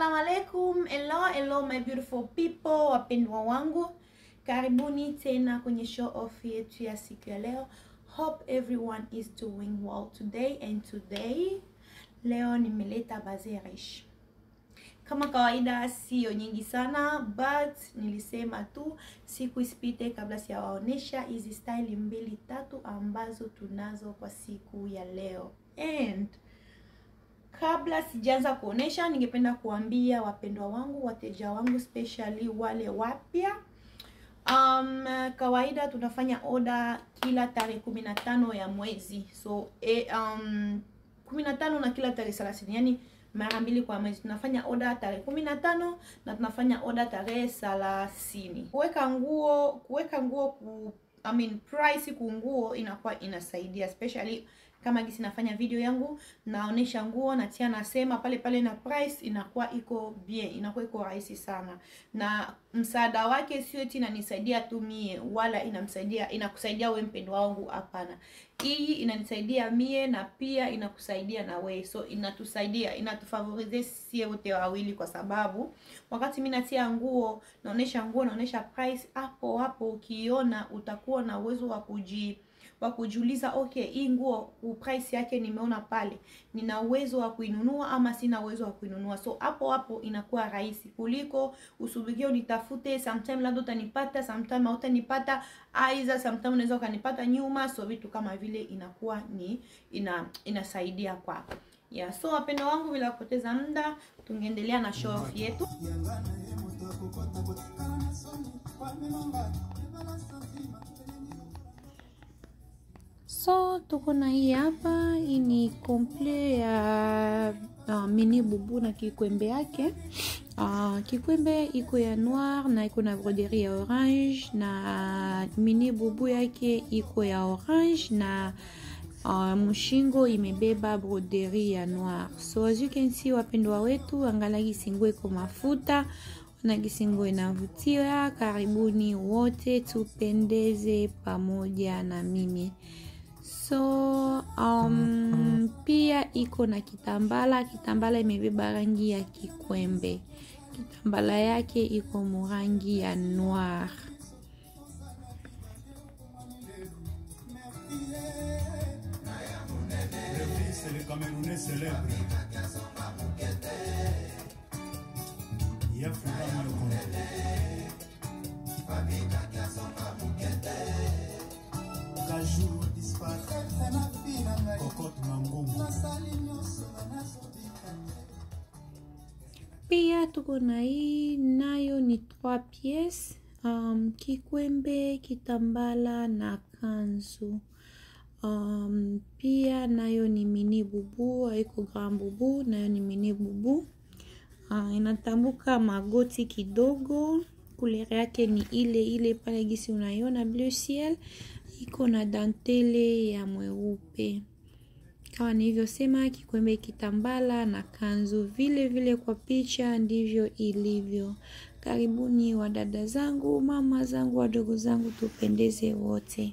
Assalamu alaikum, hello hello my beautiful people, wapendwa wangu, karibuni tena kwenye show off yetu ya siku ya leo. Hope everyone is doing well today and today leo nimeleta bazerish kama kawaida, sio nyingi sana but nilisema tu siku isipite kabla sijawaonesha hizi style mbili tatu ambazo tunazo kwa siku ya leo and Kabla sijaanza kuonesha, ningependa kuambia wapendwa wangu, wateja wangu, especially wale wapya. Um, kawaida tunafanya oda kila tarehe kumi na tano ya mwezi, so e, um, kumi na tano na kila tarehe thelathini, yani mara mbili kwa mwezi. Tunafanya oda tarehe kumi na tano na tunafanya oda tarehe thelathini. Kuweka nguo kuweka nguo ku, I mean, price ku nguo inakuwa inasaidia especially kama gisi nafanya video yangu naonesha nguo natia nasema pale pale na price inakuwa iko bien, inakuwa iko rahisi sana, na msaada wake sio eti inanisaidia tu mie, wala inamsaidia inakusaidia we mpendwa wangu. Hapana, hii inanisaidia mie na pia inakusaidia na we, so inatusaidia inatufavorize sie wote wawili, kwa sababu wakati mimi natia nguo naonesha nguo naonesha price, hapo hapo ukiona utakuwa na uwezo wa kuji wa kujiuliza okay, hii nguo price yake nimeona pale, nina uwezo wa kuinunua ama sina uwezo wa kuinunua? So hapo hapo inakuwa rahisi kuliko usubirie unitafute, sometime labda utanipata, sometime hautanipata, aidha sometime unaweza ukanipata nyuma. So vitu kama vile inakuwa ni ina inasaidia kwako. Yeah, so wapendo wangu, bila kupoteza muda, tungeendelea na show off yetu. So tuko na hii hapa, hii ni komple ya uh, mini bubu na kikwembe yake. Uh, kikwembe iko ya noir na iko na broderie ya orange na mini bubu yake iko ya orange na uh, mshingo imebeba broderie ya noir. So as you can see, wapendwa wetu, angalia kisingo iko mafuta na kisingo inavutia. Karibuni wote tupendeze pamoja na mimi. So um, pia iko na kitambala. Kitambala imebeba rangi ya kikwembe. Kitambala yake iko murangi ya noir. Pia tuko na hii nayo ni 3 pièces um, kikwembe, kitambala na kanzu. Um, pia nayo ni mini bubu, haiko grand bubu, nayo ni mini bubu. Uh, inatambuka magoti kidogo. Kulere yake ni ile ile pale gisi unaiona bleu ciel, iko na dantele ya mweupe kama nilivyosema, kikwembe, kitambala na kanzu vile vile. Kwa picha ndivyo ilivyo. Karibuni wadada zangu, mama zangu, wadogo zangu, tupendeze wote.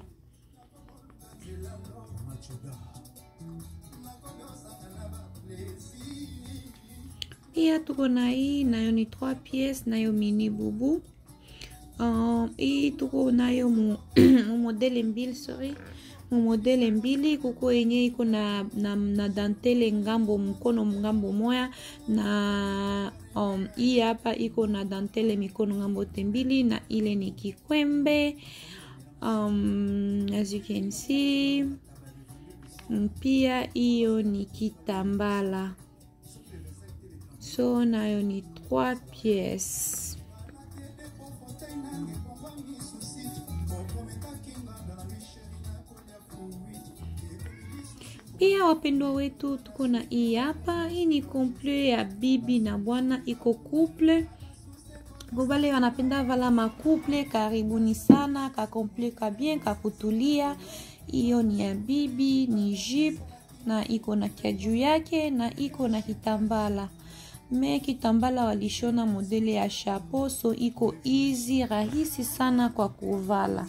Pia tuko na hii nayo ni 3 pièces, nayo mini bubu. Uh, hii tuko nayo mu, mu modele mbili sorry mumodele mbili kuko yenye iko na, na, na dantele ngambo mkono ngambo moya na um, hii hapa iko na dantele mikono ngambo te mbili, na ile ni kikwembe um, as you can see. Pia hiyo ni kitambala, so nayo ni 3 pièces. Pia wapendwa wetu, tuko na hii hapa. Hii ni komple ya bibi na bwana, iko couple bobale wanapenda vala makuple. Karibuni sana, ka komple ka bien kakutulia. Hiyo ni ya bibi, ni jip na iko na kia juu yake na iko na kitambala me kitambala walishona modele ya chapeau, so iko easy, rahisi sana kwa kuvala.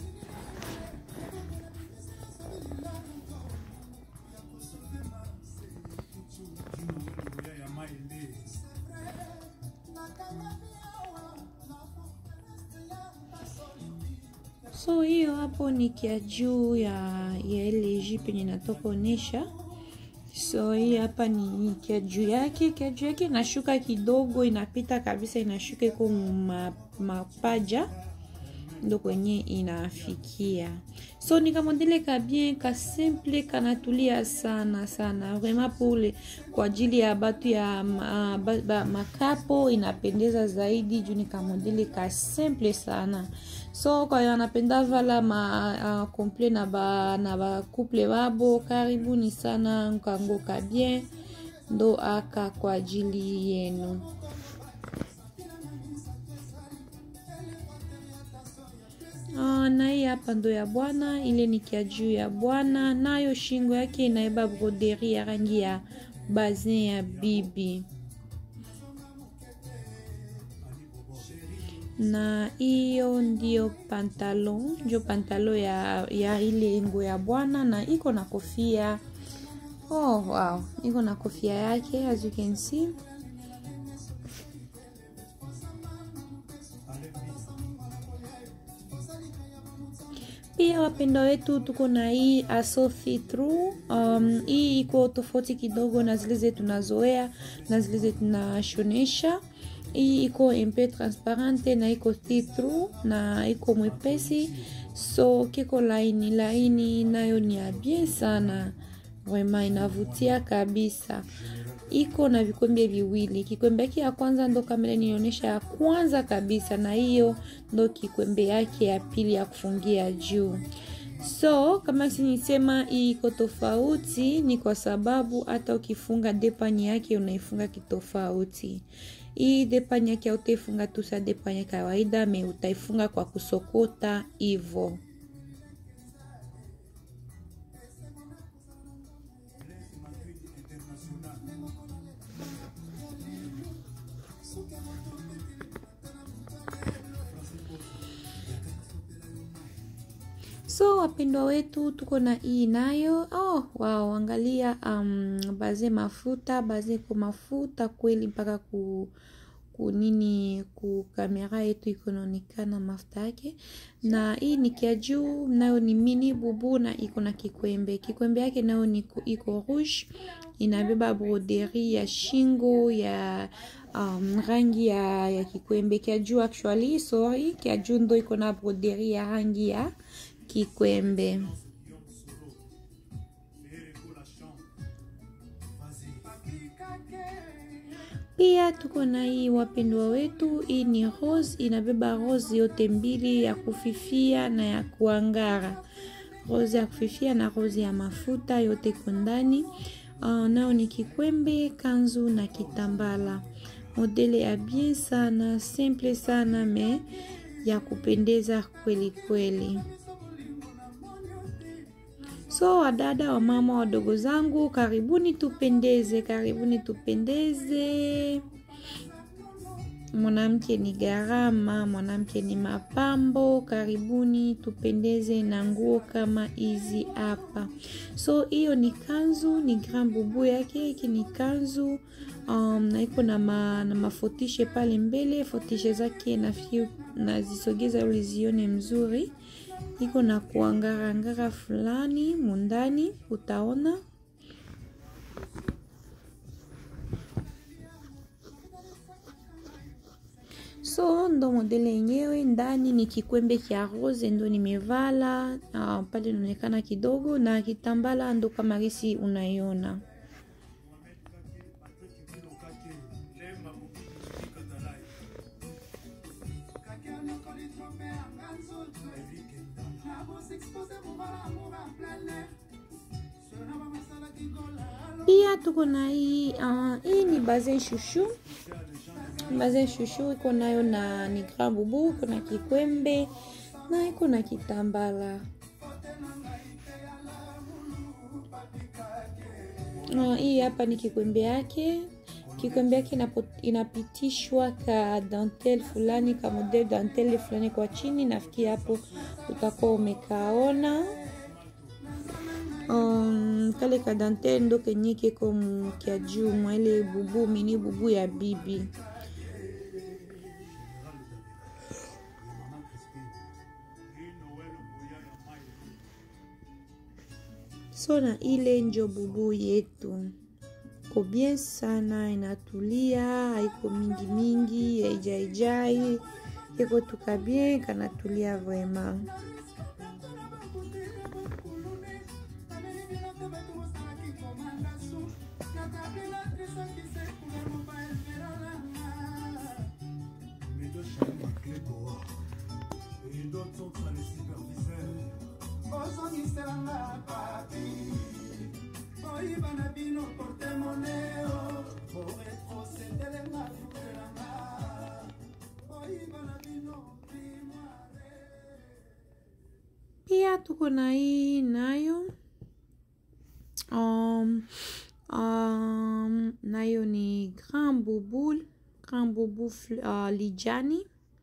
so hiyo hapo ni kia juu ya, ya ile jipe yenye natoka onyesha so hii hapa ni kia juu yake kia juu yake inashuka kidogo inapita kabisa inashuka iko ma, mapaja ndo kwenye inafikia so ni kamodele ka bien ka simple kanatulia sana sana vraiment pole kwa ajili ya batu ya ma, ba, ba, makapo inapendeza zaidi juu ni kamodele ka simple sana so kwa hiyo anapenda vala ma uh, komple na ba na bakuple babo karibuni sana nkango ka bien ndo aka kwa ajili yenu Uh, na hii hapa ndo ya bwana ile ni kia juu ya bwana nayo shingo yake inaeba broderi ya rangi ya bazin ya bibi na hiyo ndio pantalon ndio pantalon ya, ya ile ngo ya bwana na iko na kofia oh wow iko na kofia yake as you can see pia wapendwa wetu tuko na hii asofi through um, hii iko tofauti kidogo na zile zetu tunazoea na zile zetu tunashonesha hii iko mpe transparente na iko through na iko mwepesi so kiko laini laini nayo ni ya bien sana vrema inavutia kabisa iko na vikwembe viwili kikwembe yake ya kwanza ndo kamera nionyesha ya kwanza kabisa na hiyo ndo kikwembe yake ya pili ya kufungia juu so kama sinisema hii iko tofauti ni kwa sababu hata ukifunga depani yake unaifunga kitofauti hii depani yake hautaifunga tu sa depani ya kawaida me utaifunga kwa kusokota hivo so wapendwa wetu tuko na hii nayo oh, wow angalia um, baze mafuta baze ko mafuta kweli mpaka ku kunini ku kamera yetu iko naonekana mafuta yake na hii ni kia juu nayo ni mini bubu na iko na kikwembe kikwembe yake nayo ni iko rouge inabeba broderi ya shingo ya um, rangi ya, ya kikwembe kia juu actually sorry kia juu ndo iko na broderi ya rangi ya kikwembe pia tuko na hii wapendwa wetu hii ni rose inabeba rose yote mbili ya kufifia na ya kuangara rose ya kufifia na rose ya mafuta yote iko ndani uh, nao ni kikwembe kanzu na kitambala modele ya bien sana simple sana me ya kupendeza kweli kweli so wadada wa mama wadogo zangu karibuni tupendeze karibuni tupendeze mwanamke ni gharama mwanamke ni mapambo karibuni tupendeze na nguo kama hizi hapa so hiyo ni kanzu ni grand bubu yake hiki ni kanzu um, na iko na, ma, na mafotishe pale mbele fotishe zake nafikiri nazisogeza uli zione mzuri iko na kuangarangara fulani mundani utaona so ndo modele yenyewe ndani ni kikwembe kya rose ndo nimevala uh, pale inaonekana kidogo na kitambala ndo kama risi unaiona pia tuko na hii uh, hii ni baze shushu baze shushu iko nayo na ni grand bubu iko na kikwembe na iko na kitambala uh, hii hapa ni kikwembe yake kikwembe yake inapitishwa ka dantel fulani ka model dantel fulani kwa chini nafikiri hapo utakuwa umekaona um, kale ka dantel ndo kenye keko mkia juu mwaile bubu mini bubu ya bibi so na ile njo bubu yetu ko bien sana inatulia haiko mingi mingi haijaijai iko tuka bien kanatulia vraiment ozongiselanga papi oyiba na bino portemoneo oretrosedelenga fukelanga oyiba na bino primoire pia tuko na hii nayo um, um, nayo ni grand bubu grand bubu uh, lijani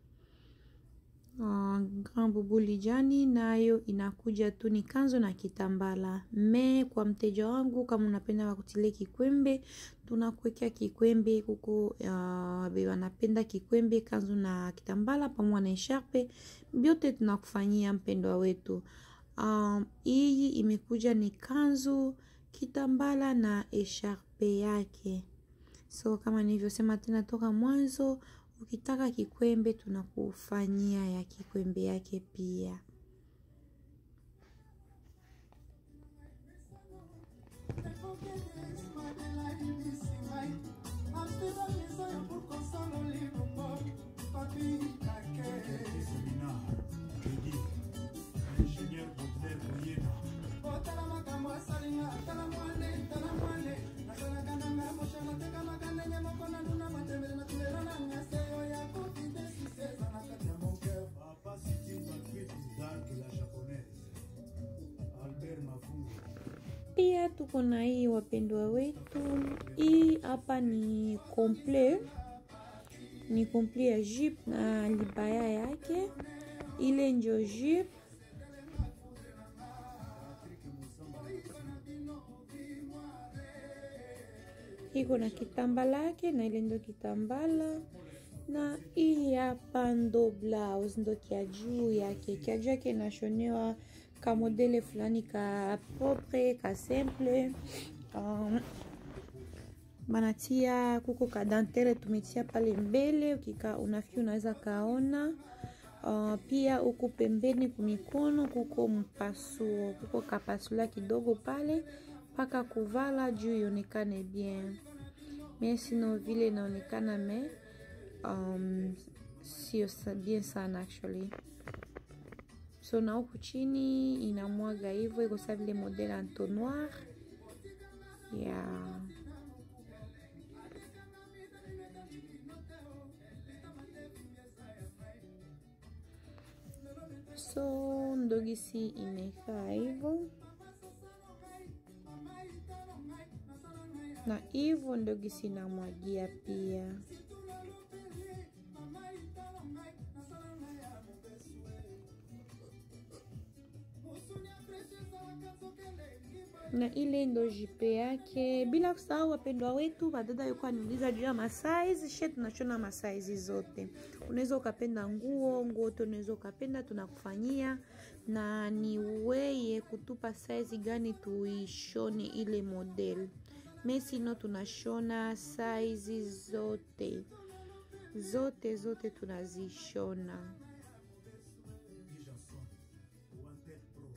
uh, grand bubu lijani nayo inakuja tu ni kanzo na kitambala me kwa mteja wangu kama unapenda wakutilie kikwembe tunakuwekea kikwembe kuko uh, be wanapenda kikwembe kanzo na kitambala pamoja na esharpe vyote tunakufanyia mpendwa wetu um, hii imekuja ni kanzu kitambala na esharpe yake so kama nilivyosema tena toka mwanzo ukitaka kikwembe tunakufanyia ya kikwembe yake pia otala makambo asalinga tala mwane tala mwane nasalaka nanga moshana tekamaka ndenge moko na nduna matembele na tulelo nanga seyo ya covid siseza na kati ya mon cœur Papa Siti Patrick Dark la japonaise. Albert Mafungo. pia tuko na hii wapendwa wetu hii hapa ni komple ni komple ya jip na libaya yake ile njo jip iko na kitambala yake na ile ndo kitambala na hii hapa ndo blouse ndo kia juu yake kia juu yake inashonewa ka modele fulani ka propre ka simple um, banatia kuko ka dantere tumetia pale mbele ukika unafiki unaweza kaona uh, pia huku pembeni kumikono kuko mpasuo kuko kapasula kidogo pale mpaka kuvala juu ionekane bien me sino vile inaonekana me um, sio sa- bien sana actually so na huku chini inamwaga hivyo iko sa vile modele entonnoir yeah. so ndogisi imekaa hivyo na hivyo ndogisi inamwagia pia na ile ndo jipe yake bila kusahau wapendwa wetu badada yuko aniuliza juu ya masaizi she tunashona masaizi zote unaweza ukapenda nguo nguo te unaweza ukapenda tunakufanyia na ni weye kutupa saizi gani tuishone ile model mesino tunashona saizi zote zote zote tunazishona Jason. Wanted Pro.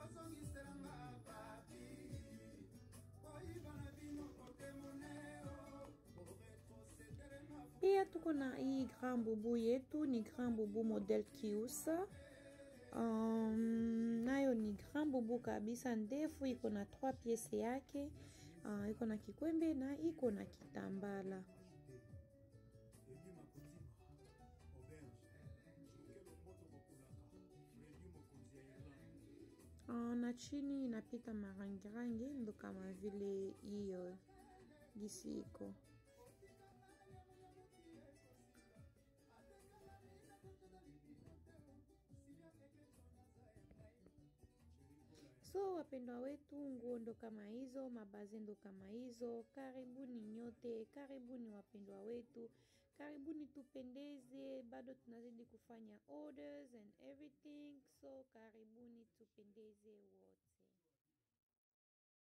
pia tuko na hii grand bubu yetu ni grand bubu model kiusa um, nayo ni grand bubu kabisa ndefu iko na trois piese yake uh, iko na kikwembe na iko na kitambala Edi Makutima. Auberge. Shukelo moto mokulaka. Fredi mokonzi ya Irlande. uh, na chini inapita marangirangi ndo kama vile hiyo gisi iko so wapendwa wetu nguo ndo kama hizo mabaze ndo kama hizo karibuni nyote karibuni wapendwa wetu karibuni tupendeze bado tunazidi kufanya orders and everything so karibuni tupendeze wote